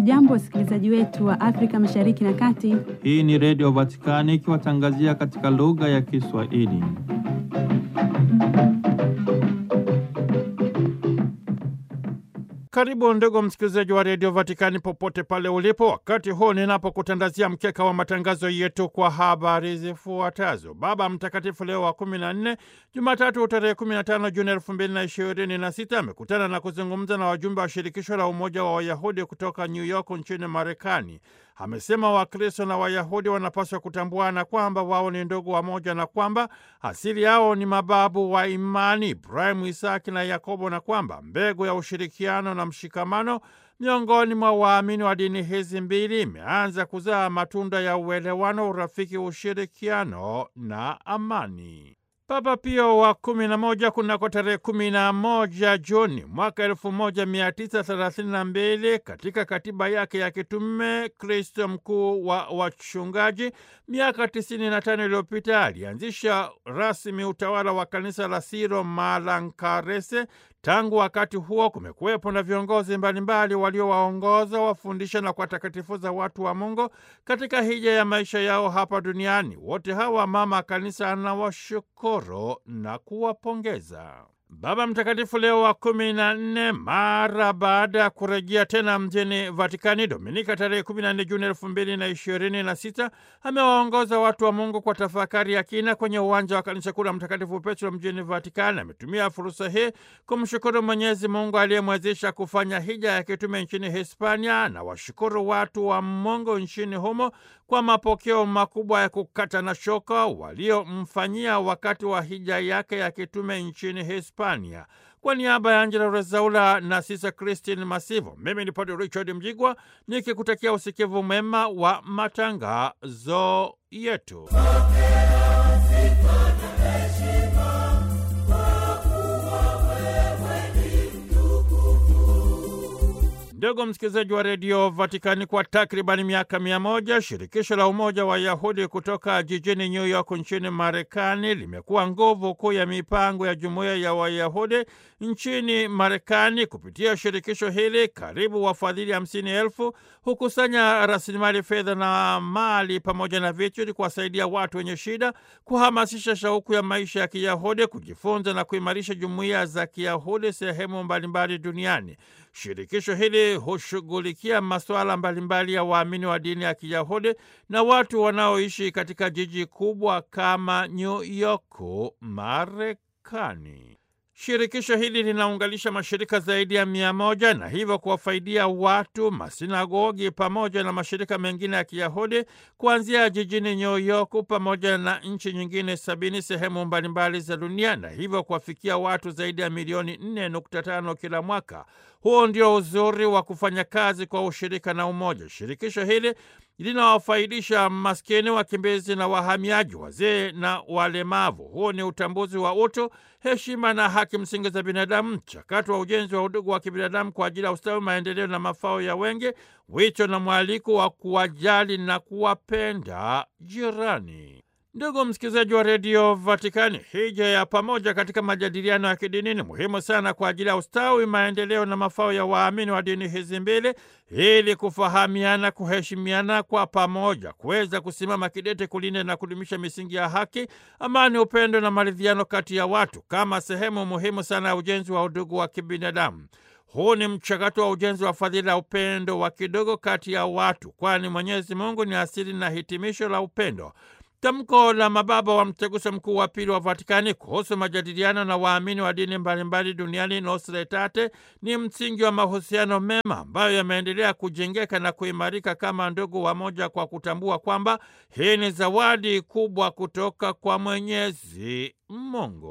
Hamjambo, wasikilizaji wetu wa Afrika Mashariki na Kati. Hii ni Redio Vatikani ikiwatangazia katika lugha ya Kiswahili. Karibu ndugu msikilizaji wa redio Vatikani popote pale ulipo, wakati huu ninapokutandazia mkeka wa matangazo yetu kwa habari zifuatazo. Baba Mtakatifu Leo wa kumi na nne, Jumatatu tarehe 15 Juni elfu mbili na ishirini na sita amekutana na kuzungumza na wajumbe wa shirikisho la Umoja wa Wayahudi kutoka New York nchini Marekani. Amesema Wakristo na Wayahudi wanapaswa kutambuana kwamba wao ni ndugu wamoja na kwamba asili yao ni mababu wa imani Ibrahimu, Isaki na Yakobo, na kwamba mbegu ya ushirikiano na mshikamano miongoni mwa waamini wa dini hizi mbili imeanza kuzaa matunda ya uelewano, urafiki, ushirikiano na amani. Papa Pio wa kumi na moja kunako tarehe kumi na moja Juni mwaka elfu moja mia tisa thelathini na mbili katika katiba yake ya kitume Kristo mkuu wa wachungaji, miaka tisini na tano iliyopita alianzisha rasmi utawala wa kanisa la Siro Malankarese. Tangu wakati huo kumekuwepo na viongozi mbalimbali waliowaongoza, wafundisha na kuwatakatifuza watu wa Mungu katika hija ya maisha yao hapa duniani. Wote hawa mama kanisa anawashukuru na kuwapongeza. Baba Mtakatifu Leo wa kumi na nne mara baada ya kurejea tena mjini Vatikani Dominika tarehe kumi na nne Juni elfu mbili na ishirini na sita amewaongoza watu wa Mungu kwa tafakari ya kina kwenye uwanja wa kanisa kuu la Mtakatifu Petro mjini Vatikani. Ametumia fursa hii kumshukuru Mwenyezi Mungu aliyemwezesha kufanya hija ya kitume nchini Hispania na washukuru watu wa Mungu nchini humo kwa mapokeo makubwa ya kukata na shoka waliomfanyia wakati wa hija yake ya kitume nchini Hispania. Kwa niaba ya Angela Rezaula na Sisa Christine Masivo, mimi ni Padre Richard Mjigwa nikikutakia usikivu mwema wa matangazo yetu. Ndugu msikilizaji wa redio Vatikani, kwa takribani miaka mia moja shirikisho la umoja wa Yahudi kutoka jijini New York nchini Marekani limekuwa nguvu kuu ya mipango ya jumuiya ya Wayahudi nchini Marekani. Kupitia shirikisho hili, karibu wafadhili hamsini elfu hukusanya rasilimali fedha na mali pamoja na vitu ili kuwasaidia watu wenye shida, kuhamasisha shauku ya maisha ya Kiyahudi, kujifunza na kuimarisha jumuiya za Kiyahudi sehemu mbalimbali duniani. Shirikisho hili hushughulikia masuala mbalimbali ya waamini wa dini ya Kiyahudi na watu wanaoishi katika jiji kubwa kama New York, Marekani. Shirikisho hili linaunganisha mashirika zaidi ya mia moja na hivyo kuwafaidia watu, masinagogi pamoja na mashirika mengine ya Kiyahudi kuanzia jijini New York pamoja na nchi nyingine sabini sehemu mbalimbali za dunia na hivyo kuwafikia watu zaidi ya milioni 4.5 kila mwaka. Huo ndio uzuri wa kufanya kazi kwa ushirika na umoja. Shirikisho hili linawafaidisha maskini, wakimbizi na wahamiaji, wazee na walemavu. Huo ni utambuzi wa utu, heshima na haki msingi za binadamu, mchakato wa ujenzi wa udugu wa kibinadamu kwa ajili ya ustawi, maendeleo na mafao ya wengi, wito na mwaliko wa kuwajali na kuwapenda jirani. Ndugu msikilizaji wa redio Vatikani, hija ya pamoja katika majadiliano ya kidini ni muhimu sana kwa ajili ya ustawi, maendeleo na mafao ya waamini wa dini hizi mbili, ili kufahamiana, kuheshimiana kwa pamoja, kuweza kusimama kidete kulinda na kudumisha misingi ya haki, amani, upendo na maridhiano kati ya watu kama sehemu muhimu sana ya ujenzi wa udugu wa kibinadamu. Huu ni mchakato wa ujenzi wa fadhila ya upendo wa kidogo kati ya watu, kwani Mwenyezi Mungu ni asili na hitimisho la upendo. Tamko la mababa wa mtaguso mkuu wa pili wa Vatikani kuhusu majadiliano na waamini wa dini mbalimbali duniani Nostra Aetate ni msingi wa mahusiano mema ambayo yameendelea kujengeka na kuimarika kama ndugu wamoja, kwa kutambua kwamba hii ni zawadi kubwa kutoka kwa Mwenyezi Mungu.